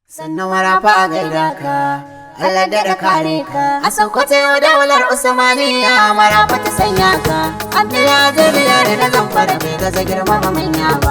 sannan marafa a gaida ka Allah da kare ka a Sokoto yau daular Usmaniya marafa ta sanya ka Abdullahi Biyar na zamfara bai gaza girmama manya ba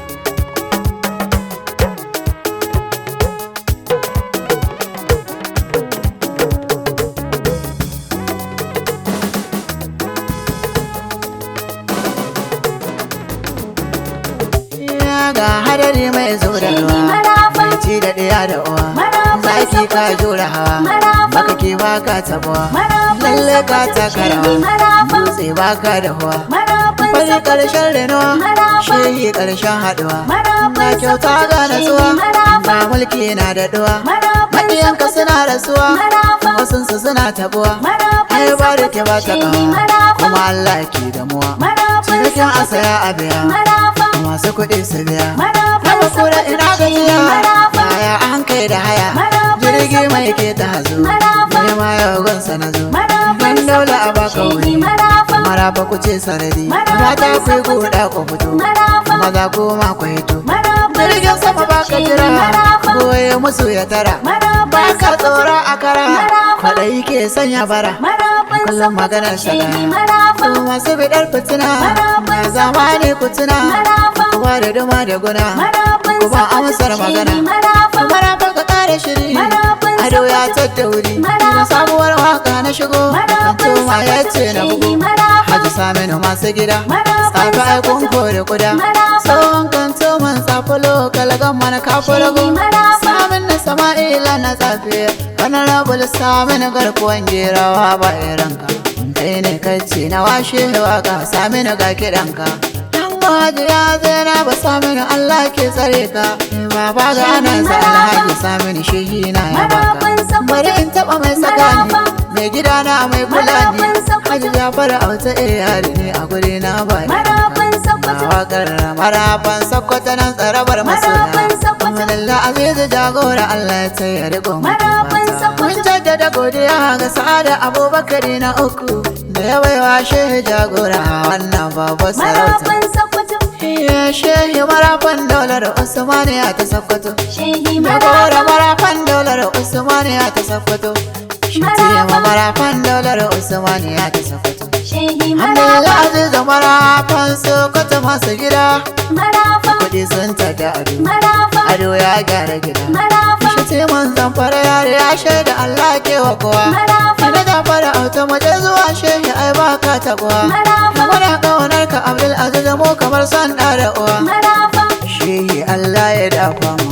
ga hadari mai zo da ruwa ci da ɗaya da uwa zaki ka jura hawa baka ke baka tabuwa lalle ka taka rawa dutse baka da huwa fari karshen renuwa shehi karshen haɗuwa na kyauta ga natsuwa ba mulki na da duwa maƙiyanka suna rasuwa wasunsu suna tabuwa ai ba da ke ba ta kawa kuma Allah ke damuwa cinikin asaya a biya masu kuɗi su biya raba kura ina gajiya baya an kai da haya jirgi mai ke ta hazo ne ma yau gunsa na zo dan daula a baka wuri maraba ku ce sanadi mata ku yi guda ku fito maza ku ma ku hito jirgin sama baka jira goye musu ya tara baka tsora a kara kwaɗayi ke sanya bara kullum maganar shagara ku masu bidar fitina na zamani ku tuna kuma da duma da guna kuma amsar magana mara ka kare shiri ado ya tadda wuri na sabuwar waka na shigo tuma ya ce na bugu haji saminu masu gida tsafi aikun kore kuda tsohon kan tuman tsafulo kalagan mana kafu rago samin na sama'ila na tsafi kanan rabul samin garkuwan gerawa ba iranka kai ne kai ce na washe waka sami na ga kiɗanka Haji ya zana ba samini Allah ke tsare ka Baba ga ana sa alhaji samini shehi na ya baka Bari in taba mai sakani Mai gida na mai kula ni Haji Jafar auta eh yari ne a guri na ba Na wakar marafan sakwata nan tsarabar masoya Amalalla azizu jagora Allah ya tsaye riko Mun jaddada godiya ga sa'ada abubakar na uku Da yawaiwa shehi jagora wannan babu sarauta Ya shehi marafan daular Usmaniya ta Sokoto. Jagora marafan daular Usmaniya ta Sokoto. Shatiyama marafan daular Usmaniya ta Sokoto. Alhamdulillah aziz da marafan Sokoto masu gida. Kuɗi sun tada ado. Ado ya gyara gida. Shatiman zamfara yare ya shaida Allah ke wa kowa. Ina da fara auta maje zuwa shehi ai baka taɓuwa. Muna ƙaunar ka Abdul Aziz mu kamar san da da uwa. Shehi Allah ya dafa mu.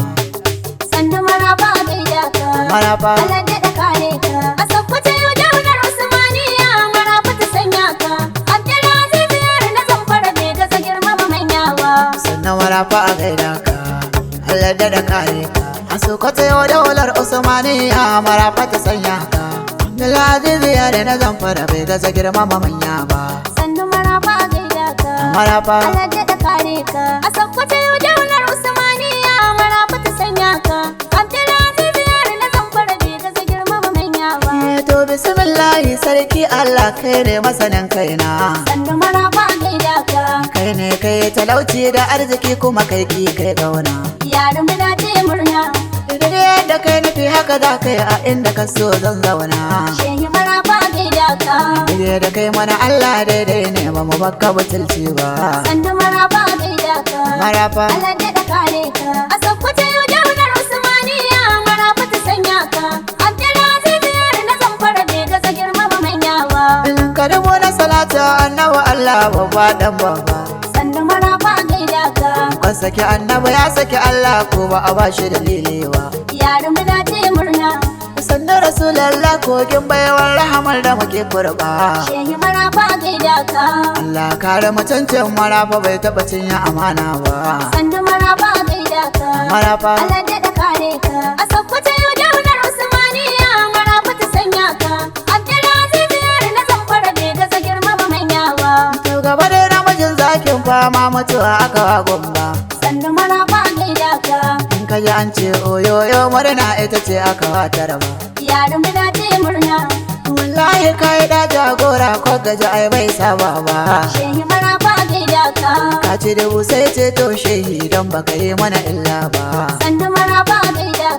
Sannu maraba gaida ka. Maraba. Allah daɗa kare ka. A Sokoto yau daular Usmaniya maraba ta sanya ka. Abdulaziz yar na zamfara bai gaza girmama manyawa. Sannan maraba a gaida ka. Allah da da kare ka. A Sokoto yau daular Usmaniya maraba ta sanya ka. Abdulaziz ya da na zamfara bai gaza girmama manya ba. Sannu maraba gaida ka. Maraba. Allah daɗa kare ka. A Sokoto yau daular Usmaniya maraba ta sanya ka. Abdulaziz yar na zamfara bai gaza girmama manyawa. Eh, To bismillahi sarki Allah kai ne masanin kaina. Sannu maraba gaida ka. Kai ne kai talauci da arziki kuma kai ki kai gauna. Yaran muna ce murna. Idan yadda kai nufi haka za ka yi a inda ka so zan zauna. Shehi maraba gaida ka. Ije da kai mana Allah daidai ne ba mu baka butulci ba. Sannu maraba gaida ka. Maraba. Allah daɗa kare ka. A Sokoto yau daular Usmaniya maraba ta sanya ka. Abdulaziz yar na zamfara bai gaza girmama manyawa. In ka dubo na salata annabi Allah babba dan babba. Sannu maraba gaida ka. Kan saki annabi ya saki Allah ko ba a bashi dalili ba. Yaran muna ce murna. Sannan Rasulallah kogin baiwar rahamar da muke kurba. Shehi maraba gaida ka. Allah kare mutuncin marafa bai taɓa cinye amana ba. Sannu maraba gaida ka. Marafa. Allah daɗa kare ka. A Sokoto yau daular Usmaniya maraba ta sanya ka. Abdulaziz yar na zamfara bai gaza girmama manyawa. To gaba da namijin zakin fama mutuwa aka wa gumba. Sannu maraba gaida ka. In ka ji an ce oyoyo murna ita ce aka wa taraba. Yaran muna ce murna. Wallahi kai da jagora ko gaji ai bai saba ba. Shehi maraba gaida ka. Ka ce da sai ce to shehi don baka yi mana illa ba. Sannu maraba gaida ka.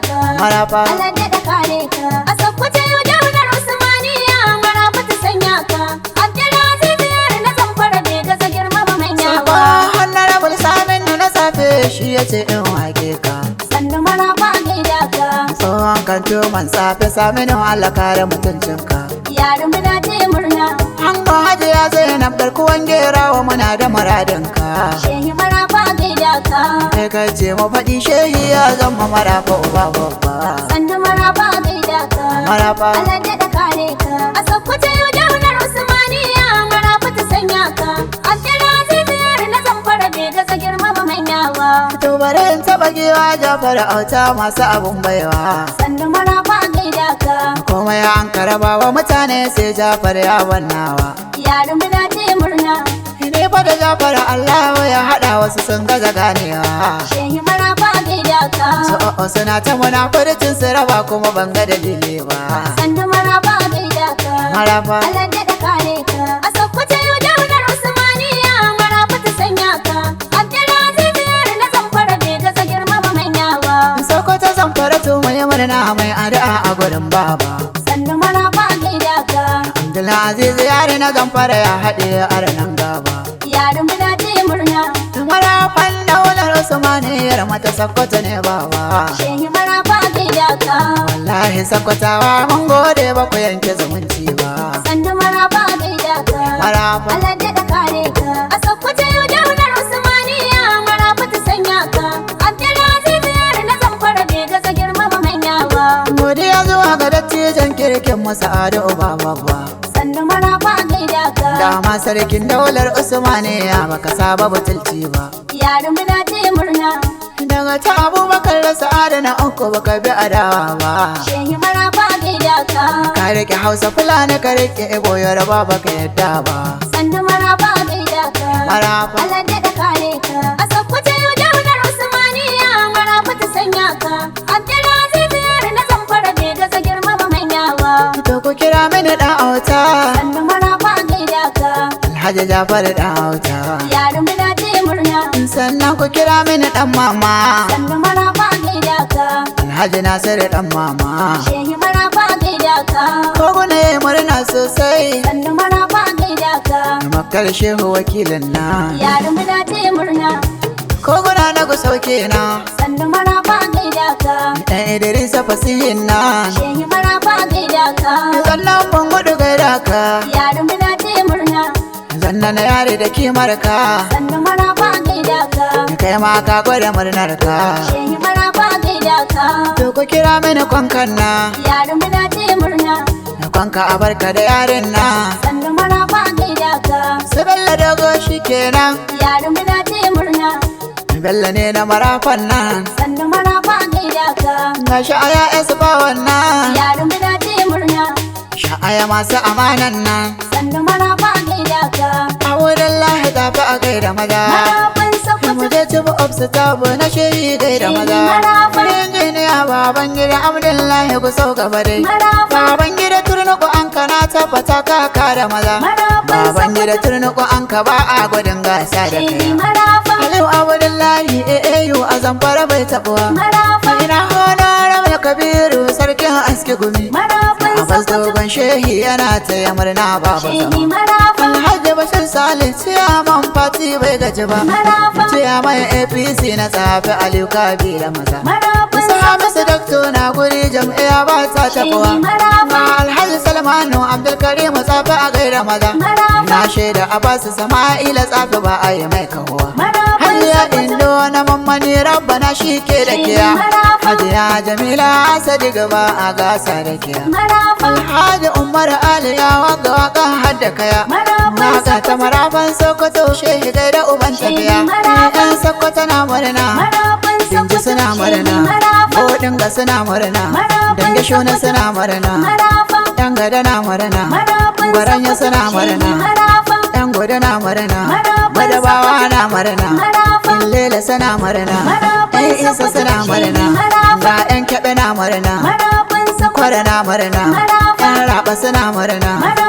marafa Allah da kare ka a sakkwace yau daular Usmaniya marafa ta sanya ka Abdulaziz yar na zamfara bai gaza girmama manya Sako ba honorable samin na safe shi ya ce in wake ka sannu marafa gaida ka tsohon kanto man safe samin Allah kare mutuncinka yaran muna taya murna Ango hajiya zainab garkuwan gerawa muna da muradinka shehi marafa gaida ka kai ka ce mu faɗi shehi ya zama marafa uba babba sannu marafa gaida ka marafa Allah da kare ka a sakkwace yau daular Usmaniya marafa ta sanya ka Abdulaziz yar na zamfara bai gaza girmama manya ba to bare in taɓa giwa jafar auta masu abun baiwa sannu marafa gaida ka komai an karaba wa mutane sai jafar ya wannawa yaran muna taya murna ne fa da jafar Allah ya haɗa wasu sun gaza ganewa shehi marafa gaida ka su o'o suna ta munafurcin su raba kuma ban ga dalili ba sannu marafa gaida ka marafa Allah da kare ka a sakkwace yau daular Usmaniya marafa ta sanya ka Abdulaziz yar na zamfara bai gaza girmama manya ba Sokoto zan fara mai murna mai addu'a a gurin baba sannu marafa gaida ka Abdulaziz yare na zamfara ya haɗe arnan gaba yaran muna taya murna Marafan daular Usmaniyar mata Sokoto ne baba shehi marafa gaida ka Wallahi Sokotawa mun gode ba ku yanke zumunci ba sannu marafa gaida ka Marafa Allah da kare ka a sakkwace yau daular Usmaniya marafa ta sanya ka Abdulaziz yar na zamfara bai gaza girmama manya ba godiya zuwa ga dattijan kirkin masa ado ba babba sannu marafa gaida ka Dama sarkin daular Usmaniya baka saba butulci ba yaran muna taya murna Daga ta abubakar da sa'ada na uku baka bi adawa ba shehi marafa gaida ka Ka rike Hausa Fulani ka rike Igbo Yoruba baka yadda ba sannu marafa gaida ka Marafa Allah da kare ka a sakkwace yau daular Usmaniya marafa ta sanya ka Abdulaziz yar na zamfara bai gaza girmama manya ba To ku kira mini dan auta sannu marafa gaida ka Alhaji Jafar dan auta yaran muna taya murna Sannan ku kira mini dan mama sannu marafa gaida ka Alhaji Nasiru dan mama shehi marafa gaida ka Koguna ya yi murna sosai sannu marafa gaida ka Makar shehu wakilin na yaran muna taya murna Koguna na ku sauke na sannu marafa gaida ka Dan Idrisa fasihin na shehi marafa gaida ka Sannan ban gudu gaida ka yaran muna taya murna Zanna na yare da kimar ka sannu marafa gaida ka Kai ma ka gwada murnar ka shehi marafa gaida ka To ku kira mini kwankan na yaran muna taya murna Na kwanka a barka da yaren na sannu marafa gaida ka Su Bello dogo shi kenan yaran muna taya murna Bello ne na marafan nan sannu marafa gaida ka Ga sha'aya esu bawan nan yaran muna taya murna Sha'aya masu amanan nan sannu marafa gaida ka A wurin lahi tafi a gaida maza marafan Mu sokoto je ci bu obsu tabu na shehi gaida maza Marafa. Injiniya baban gida Abdullahi ku sau gaba dai marafa Baban gida turnuku an ka na tabbata ka kare maza marafan Baban gida sokoto turnuku an ka ba a gudun gasa da shehi kai marafa Aliyu Abdullahi AAU a zamfara bai taɓuwa marafa Ina honorar mai kabiru sarkin aski gumi marafan Abbas sokoto dogon shehi yana taya murna babu shehi zama marafa Alhaji Bashir Salih ciyaman fati bai gaji ba marafa Ciyaman APC na tsafi Aliyu Kabila maza marafan Musa Hamisu Dakto na guri jam'iyya ba ta shehi taɓuwa marafa Alhaji Salmanu Abdulkarim tsafi a gaida maza marafa Na shaida Abbas Sama'ila tsafi ba a yi mai kahuwa marafan Hajiya sokoto Indo na mammani rabbana shi ke da kiya Hajiya Jamila Asadi gaba a gasa da kiya marafa Alhaji Umar Ali ya waka waka hadda kaya marafan Waka ta marafan Sokoto shehi gaida uban tafiya Yan Sokoto na murna marafan Dinji sokoto suna shehi murna marafa Bodin ga suna murna Dange shuna suna murna marafa Yan gada na murna marafan Gwaranya sokoto suna shehi murna marafa Yan gudu na murna Marafan Madabawa na murna marafa Lela suna murna Marafan Yan isa Sokoto suna shehi murna marafa. Ga yan kyaɓe na murna marafan sokoto Kwara na murna Marafan. Yan raba suna murna Marafan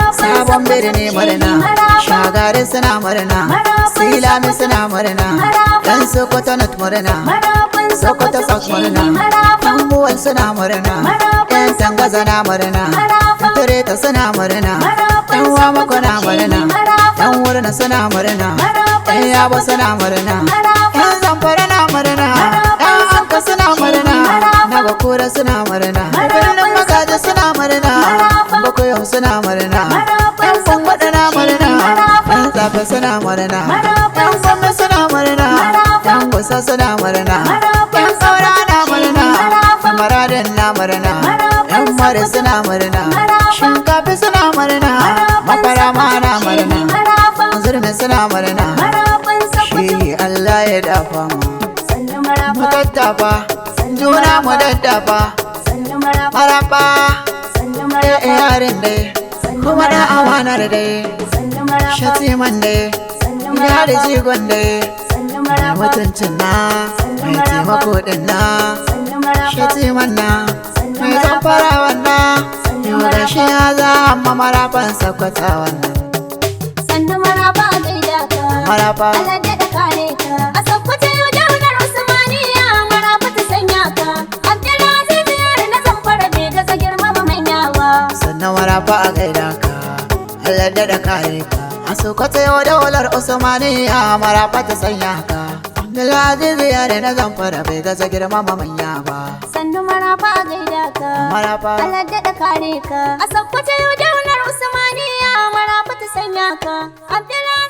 sabon birni murna shagari suna murna silami suna murna dan sokoto not murna sokoto south murna tambuwal suna murna yan tangaza na murna tureta suna murna yan wamako na murna yan wurna suna murna yan yabo suna murna yan zamfara na murna yan anka suna murna na bakura suna murna birnin magaji suna murna bakoyo suna murna yan kwangwada na murna yan zafi suna murna yan gwamna suna murna yan gusa suna murna yan saura na murna yan maradin na murna yan mare suna murna shinkafi suna murna mafara ma na murna zurmi suna murna shi Allah ya dafa mu mu daddafa juna mu daddafa maraba ya yarin dai kuma da amanar dai shatiman dai ya da jigon dai mai mutuncin na mai taimako din na shatiman na mai zamfara wannan yau da shi ya za amma marafan sakwata wannan Sannu maraba a gaida ka. maraba Alade da kare ka. A sakkwace yau daular Usmaniya maraba ta sanya ka. Abdulaziz yar na zamfara bai gaza girmama manya ba. sannan maraba a gaida ka Allah da kare ka a sokoto yau daular usmaniya maraba ta sanya ka Abdulaziz yare na zamfara bai gaza girmama manya ba Sannu maraba a gaida ka. maraba Alade da kare ka. A sakkwace yau daular Usmaniya maraba ta sanya ka. Abdulaziz